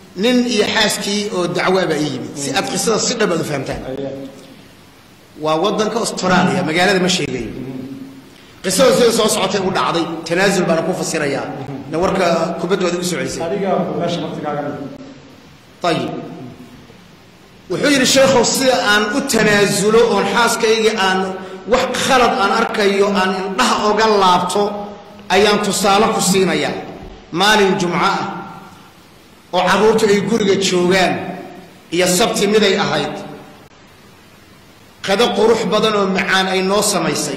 nin iyo xaaskii oo dacwaa baa ii yimid si aad qisada si dhab aad u fahamtaan waa waddanka australia magaalada ma sheegayo qisada sida soo socotay u dhacday tanaasul baana ku fasirayaa na warka kubaddooda u soceysay adiga meesha martigaaga ayib wuxuu yidhi sheekhow sida aan u tanaasulo oon xaaskaygii aan wax khalad aan arkayo aan indhaha oga laabto ayaan tusaale ku siinayaa maalin jumco ah oo carruurtu ay guriga joogaan iyo sabti miday ahayd qado qurux badan oo macaan ay noo samaysay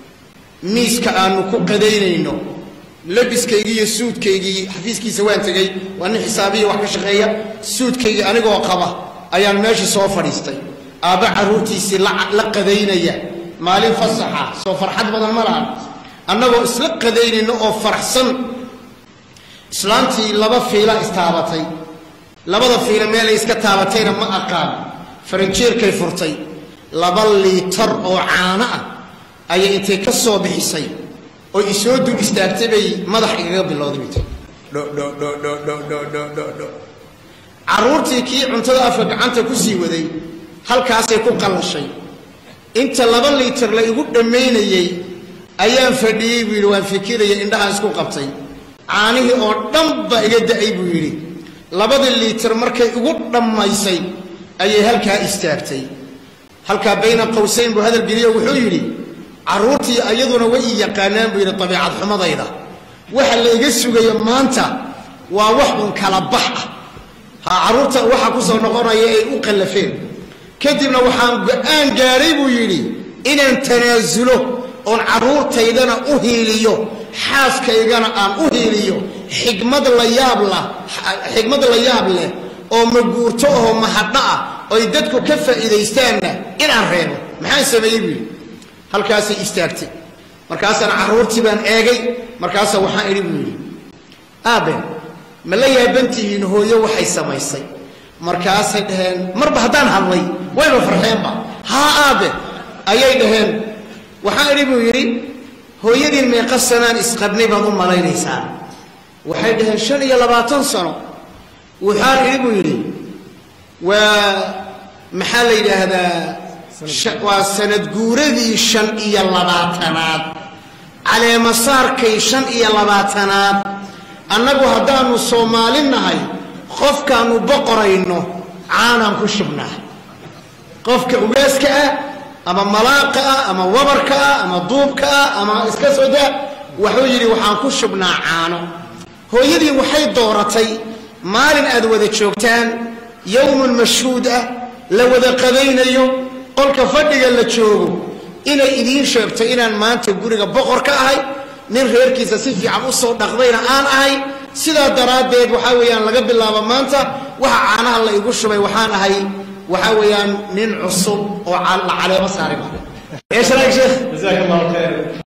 miiska aanu ku qadaynayno labiskaygii iyo suudkaygii xafiiskiisa waan tegey waa nin xisaabiya wax ka shaqeeya suudkaygii anigoo qaba ayaan meeshii soo fadhiistay aabba carruurtiisii la qadaynaya maalin fasaxa soo farxad badan ma lahan annagoo isla qadaynayno oo faraxsan islaantii laba fiila istaabatay labada fiila meelay iska taabatayna ma aqaan faranjeerkay furtay laba liitar oo caano ah ayay intay ka soo bixisay oo isoo dul istaagtay bay madax igaga bilowday bay tiri dhodhodhodhodhodhodhodho carruurtii kii cuntada afka gacanta ku sii waday halkaasay ku qallashay inta laba liitar la igu dhammaynayey ayaan fadhiyey buu yidhi waan fikiraya indhahaan isku qabtay caanihii oo dhan ba iga da'ay buu yidhi labadii liitar markay igu dhammaysay ayay halkaa istaagtay halkaa bayna qowsayn buu hadal geliyo wuxuu yidhi carruurtii ayaduna way ii yaqaanaan buu yidhi dabiicad xumadayda waxa la iga sugayo maanta waa wax un kala bax ah ha carruurta waxa ku soo noqonaya ay u qallafeen kadibna waxaan go-aan gaadhay buu yidhi inaan tanaasulo oon carruurtaydana u hiiliyo xaaskaygana aan u hiiliyo xigmad la yaab lah xigmad la yaab leh oo maguurto oo mahadho ah oy dadku ka faa'iidaystaanna inaan reebo maxaan sameeyey buu yidhi halkaasay istaagtay markaasaan carruurtii baan eegay markaasa waxaan idhi buu yidhi aabe ma la yaabantihiin hooyo waxay samaysay markaasay dhaheen marba haddaan hadlay wayba farxeenba haa aabe ayay dhaheen waxaan idhi buu yidhi hooyadiin meeqa sanaan isqabnay baad u malaynaysaa waxay dhaheen shan iyo labaatan sano waxaan idhi buu yidhi waa maxaa la yidhaahdaa waa sanad guuradii shan iyo labaatanaad caleemasaarkay shan iyo labaatanaad annagu haddaannu soomaali nahay qofkaannu boqorayno caanaan ku shubnaa qofka ugaaska ah ama malaaqa ah ama wabarka ah ama duubka ah ama iska soo daa wuxuu yidhi waxaan ku shubnaa caano hooyadii waxay dooratay maalin aad wada joogtaan yowmun mashhuud ah la wada qadaynayo qolka fadhiga la joogo inay idiin sheegto inaan maanta guriga boqor ka ahay nin reerkiisa si fiican u soo dhaqdayna aan ahay sidaa daraaddeed waxaa weeyaan laga bilaabo maanta waxa caanaha la igu shubay waxaan ahay waxaa weeyaan nin cusub oo la caleemo saaray jazaak allahu khayr